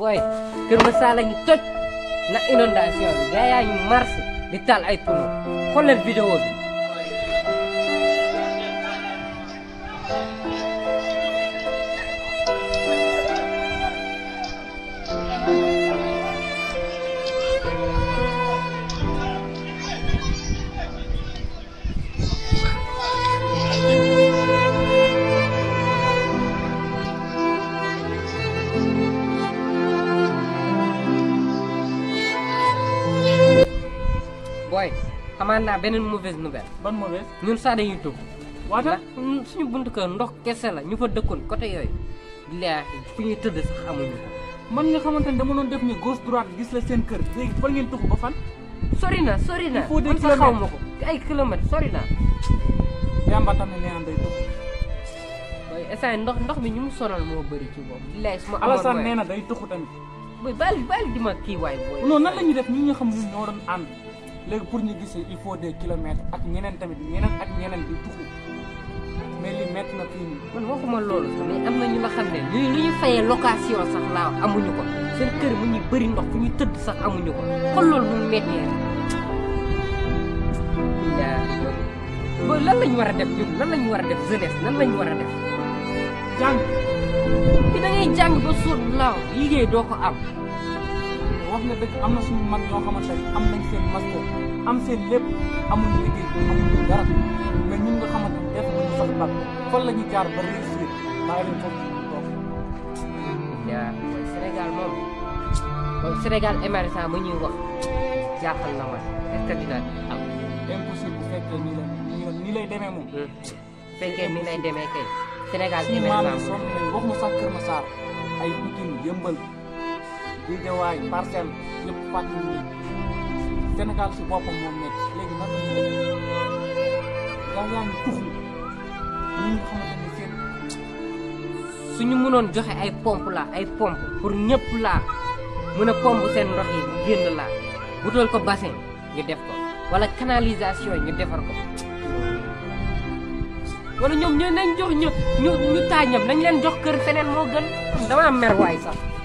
booy Kër Masar la ñu toj na inondation bi gaa yaa ñu mars di taal ay pono xoolal vidéo bi booy xamaan naa beneen mauvaise nouvelle ban mauvaise ñun sax dañuy tugg waata ndax suñu buntu kër ndox kese la ñu fa dëkkoon côté yooyu billaahi fu ñuy tëdd sax amuñu ko man nga xamante ne dama doon def ni gauche droite gis la seen kër léegi fan ngeen tuxu ba fan sori na sori na Il faut des man sax xaw ma kilomètres. ko ay kilomètres sori na yamba tam ne nee na day tuxu booy instant ndox ndox mi ñu mu sonal moo bëri ci boobu billaahi su ma amoon Alassane moyen- nee na day tuxu tamit booy bàyyi bàyyi di ma kii waay booy non nan la ñuy def ñi nga xam ñun ñoo doon ànd léegi pour ñu gisee il faut des kilomètres ak ñeneen tamit ñeneen ak ñeneen di tuxu mais li métti na fii nii man waxuma loolu sax mais am na ñu nga xam ne lu lu ñu fayee location sax laa amuñu ko seen kër mu ñuy bëri ndox fu ñu tëdd sax amuñu ko xool loolu mu méttee billaahi booy booy lan lañ war a def ñun lan lañ war a def jeunesse nan lañ war a def jàng bi da ngay jàng ba suur laaw liggéey doo ko am wax nga dëgg am na suñu mag ñoo xamante ne am nañ seen master am seen lépp amuñu liggéey amuñu dara mais ñun nga xamante ne def nañu sax bac fan la ñu jaar ba réussir bàyyi leen foofu ñu toog yaa mooy Sénégal moom moom Sénégal émergent mu ñuy wax jaaxal na ma est-ce que dina am impossible bu fekkee nii la nii la nii lay demee moom bu fekkee ni lay demee kay Sénégal suñu maam yi émergent sonn nañ waxuma sax Kër Massar ay Pikine yëmbal Guédiawaye Parcelles yëpp fàttali ñu Sénégal si boppam moom métti léegi nan la ñuy def gaa yaa ngi tuxu ñi nga xamante ne seen suñu mënoon joxe ay pompe la ay pompe pour ñëpp laa mën a pompe seen ndox yi génn laa wutal ko bassin ñu def ko wala canalisation ñu defar ko wala ñoom ñu nañ jox ñu ñu ñu taañam nañ leen jox kër feneen moo gën dama am mer waay sax